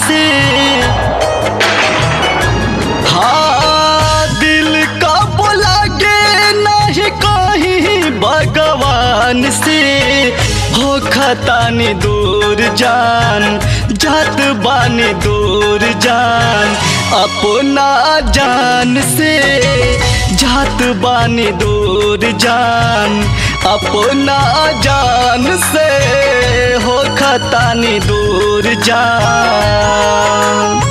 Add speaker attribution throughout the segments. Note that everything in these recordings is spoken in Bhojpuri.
Speaker 1: से हाँ दिल का बोला गे नहीं कहीं भगवान से हो खतानी दूर जान जात बानी दूर जान अपना जान से जात बानी दूर जान अपना जान से हो खतानी दूर जान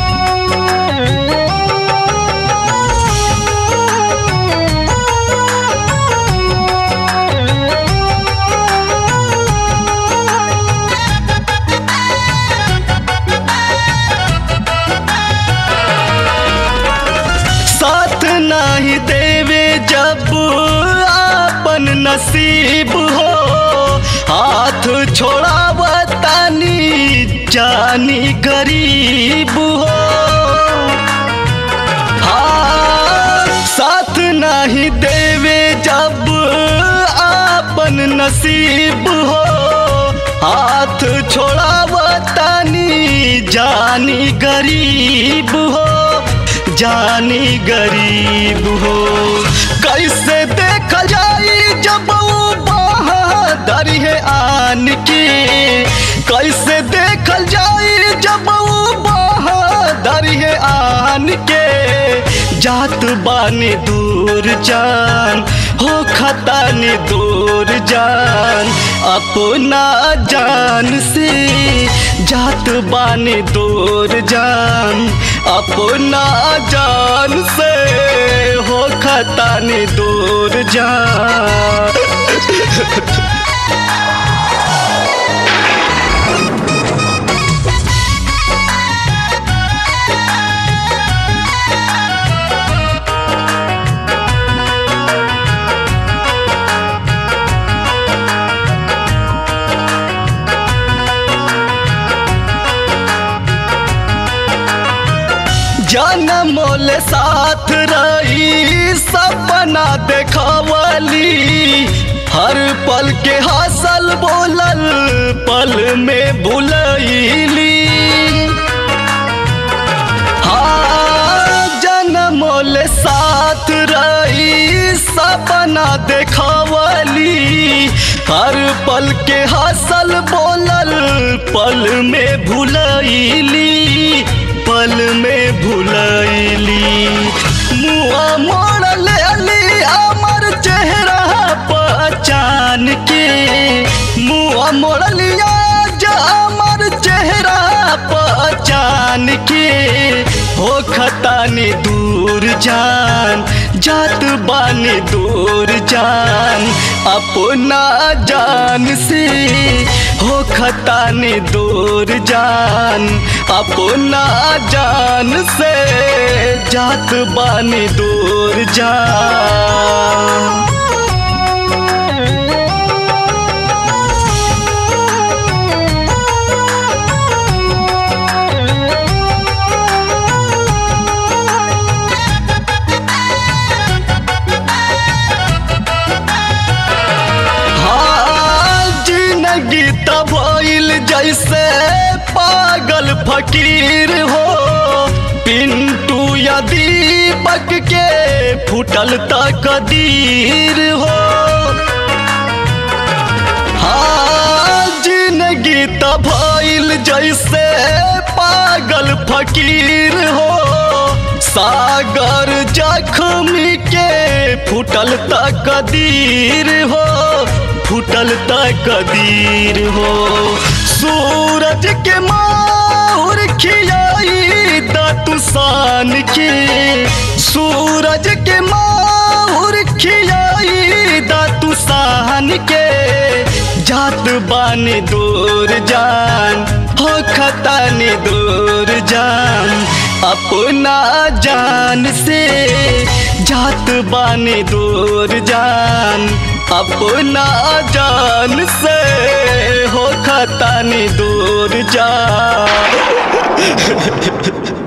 Speaker 1: साथ नहीं देवे जब आपन नसीब हो हाथ छोड़ावतानी जानी गरीब हो हाँ साथ नहीं देवे जब आपन नसीब हो हाथ छोड़ावतानी जानी गरीब हो जानी गरीब हो कैसे देख जाई जब वो बहादुर है आन के कैसे देख जाई जब वो बहादुर है आन के जात बानी दूर जान हो खतानी दूर जान अपना जान से जात बानी दूर जान अपना जान से हो खतानी दूर जान जनमोल साथ रही सपना देखवली हर पल के हासल बोलल पल में भुलैली हाँ जनमोल साथ रही सपना देखवली हर पल के हासल बोलल पल में भुलैली पल में भुलैली मुआ मोड़ लेली हमर चेहरा पहचान के मुआ मोड़ लिया जो हमर चेहरा पहचान के हो खतानी दूर जान जात बानी दूर जान अपना जान से हो खतानी दूर जान अपना जान से जात बानी दूर जान हाँ, जिंदगी तब भइल जैसे पागल फकीर हो पिंटू या दीपक के फुटल तकदीर हो हाँ जिंदगी तब भइल जैसे पागल फकीर हो सागर जख्मी के फुटल तकदीर हो फुटल तकदीर हो सूरज के माहुर खियाई दतुसान के सूरज के माहुर खियाई दतुसान के जात बानी दूर जान हो खतानी दूर जान अपना जान से जात बानी दूर जान अपना जान से हो खतानी दूर जान